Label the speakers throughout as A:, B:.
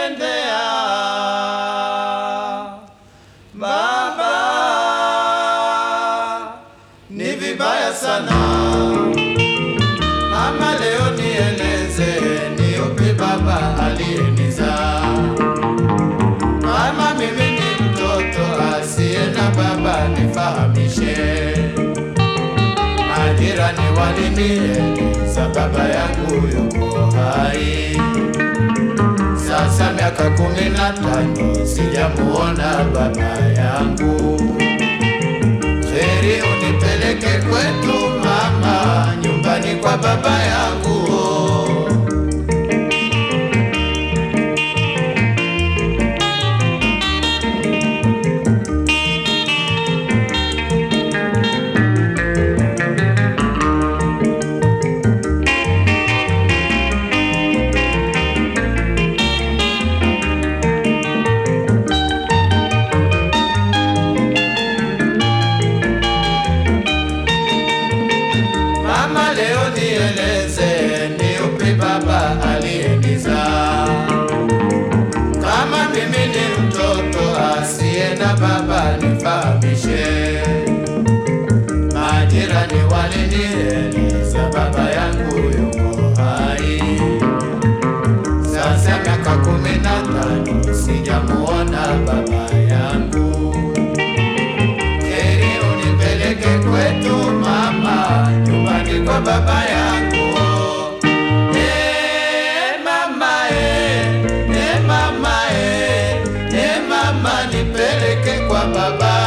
A: ulivyomtendea baba ni vibaya sana. Mama, leo nieleze ni upi baba aliyenizaa? Kama mimi ni mtoto asiye na baba, nifahamishe. Majirani walinieleza baba yangu yuko hai, sasa miaka kumi na tano sijamuona baba yangu. Heri unipeleke kwetu mama, nyumbani kwa baba yangu. Mama, leo nieleze ni upi baba aliyenizaa? Kama mimi ni mtoto asiye na baba, nifahamishe. Majirani walinieleza baba yangu yuko hai, sasa miaka kumi na tano sijamuona baba yangu. Heri unipeleke kwetu mama, nyumbani kwa baba yangu. Eh, mama, eh, eh, mama, eh, eh, mama, nipeleke kwa baba.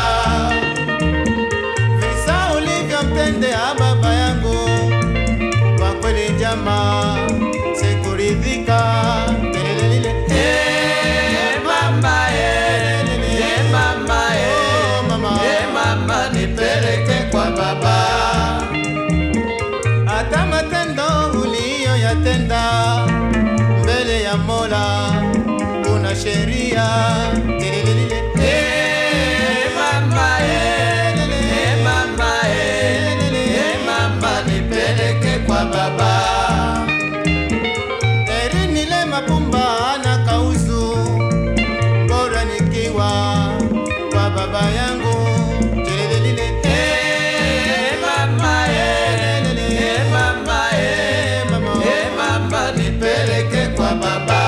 B: Visa ulivyomtendea baba yangu, kwa kweli jamaa, sikuridhika. Kelele
A: Eh, mama, eh, eh, mama, eh,
B: Oh, mama.
A: eh, mama, nipeleke kwa baba.
B: hata matendo uliyoyatenda mbele ya Mola, kuna sheria. Kelele
A: Eh, mama, eh, eh, mama, eh, eh, mama, nipeleke kwa baba.
B: Heri nile mapumba na kauzu, bora nikiwa kwa baba yangu. Kelele
A: Eh, mama, eh, eh, mama, eh, eh, mama, nipeleke kwa baba.